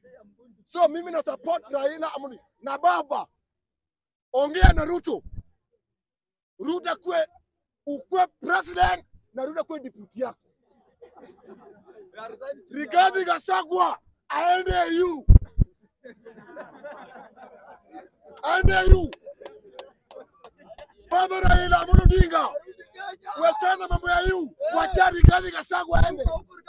So mimi na support Raila Amolo na baba, ongea na Ruto. Ruto kwe ukwe president na Ruto kwe deputy yako. Rigathi Gachagua aende EU, aende EU. Baba Raila Amolo Odinga, wachana mambo ya EU, wacha Rigathi Gachagua aende.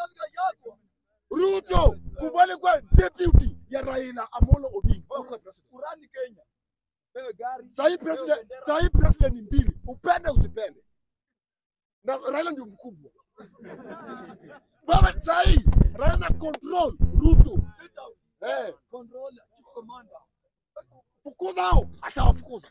Ruto kubali kwa deputy ya Raila Amolo Odinga. Ukwe president. Kurani Kenya. Wewe gari. Sahi president, sahi president ni mbili, upende usipende, na Raila ndio mkubwa. Baba sahi Raila na control Ruto, State House. eh, Control chief commander. fukuza hao, atawafukuza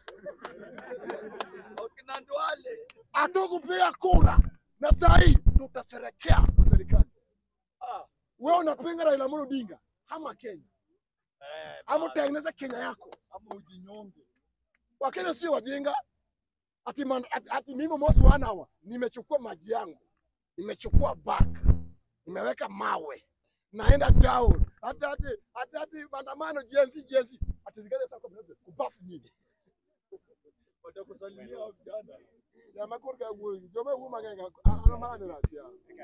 Wakina Ndwale. atakupiga kura, na sahi tutasherekea serikali. Ah. Wewe unapinga Raila Amolo Odinga, hama Kenya Eh, ama utengeneze Kenya yako. ama ujinyonge. Wakenya sio wajinga. Ati, man, ati, ati mimi mosi wana hawa nimechukua maji yangu, nimechukua bag, nimeweka mawe, naenda down. Hata hati hata hati maandamano jenzi jenzi, ati zingine sasa kwa president kubafu nyingi. Watakusalimia hao vijana. Ya makuru ka wuyi, joma wu mangenga ana mara ni ratia.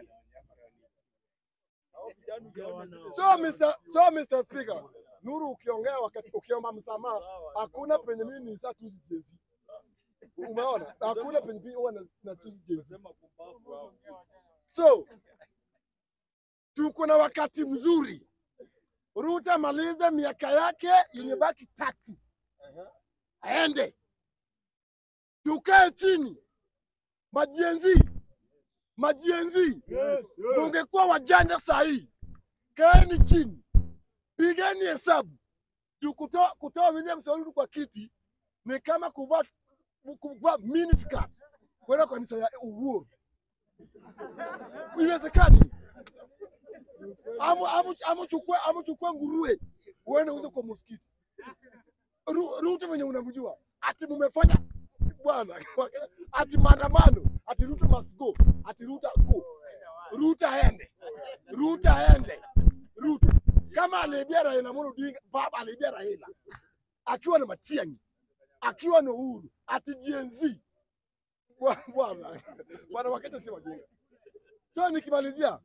Hao vijana ukiona- So Mr. So Mr. Speaker, Nuru ukiongea wakati ukiomba msamaha, hakuna penye mimi ni saa tusi jenzi. Umeona? Hakuna penye mimi huwa na, na tusi jenzi. Sema kumbavu hao. So tuko na wakati mzuri. Ruto amalize miaka yake yenye baki tatu, Ehe. aende tukae chini, majienzi majienzi, mungekuwa wajanja sahii, kaeni chini, pigeni hesabu. Juu kutoa kutoa William Samoei kwa kiti ni kama kuvaa kuvaa miniskirt kwenda kanisa ya Uhuru. Iwezekani amu amu amuchukue amuchukue nguruwe uende uze kwa msikiti. Ru- Ruto venye unamjua ati mumefanya bwana, ati maandamano, ati Ruto must go, ati Ruto go, Ruto aende, Ruto aende, Ruto kama aliibia Raila Amolo Odinga, baba aliibia Raila akiwa na Matiang'i, akiwa na Uhuru, ati Gen Z Bwa- bwana bwana, Wakenya si wajinga. So nikimalizia,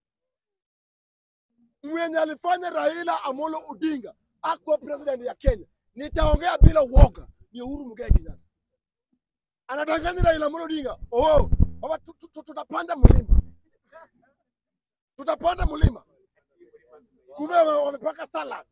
mwenye alifanya Raila Amolo Odinga akuwa president ya Kenya, nitaongea bila uoga, ni Uhuru Muigai Kenyatta. Anadanganya Raila Amolo Odinga, oh baba, tu- tu- tu- tutapanda mlima, tutapanda mlima, kumbe wame- wamepaka salad.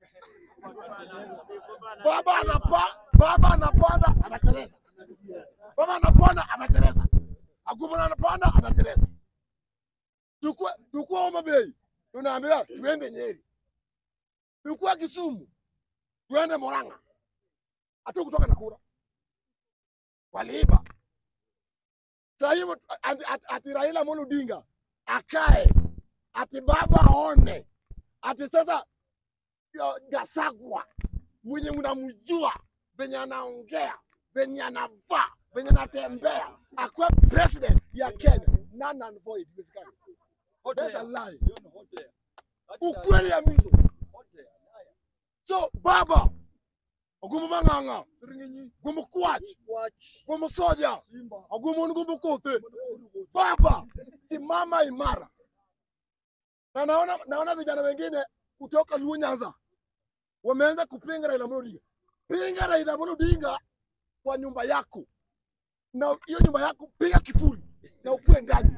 Baba anapa, baba anapanda anateleza, baba anapanda anateleza, agumana anapanda anateleza. Tukua tukua Homa Bay, tunaambiwa tuende Nyeri, tukua Kisumu, tuende Murang'a, hatu kutoka na kura waliiba. Sasa hivi ati, ati, ati Raila Amolo Odinga akae, ati baba aone, ati sasa ya- Gachagua mwenye unamjua venye anaongea venye anavaa venye anatembea akuwe president ya Kenya, none and void. Iwezekani. Hot That's a air. lie. Hiyo ni hot air. Acha- Ukweli ya mizo. hot air. Haya. So baba ogumu mang'ang'a Siringinyi. gumu kwach Watch. gumu soja Simba. ogumu gumu kothe Mwanaume. baba simama imara na naona, naona vijana wengine kutoka Luo Nyanza wameanza kupinga Raila Amolo Odinga. Pinga Raila Amolo Odinga kwa nyumba yako, na hiyo nyumba yako piga kifuli na ukue ndani,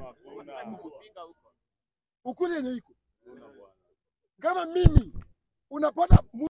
ukuli yenye iko kama mimi unapata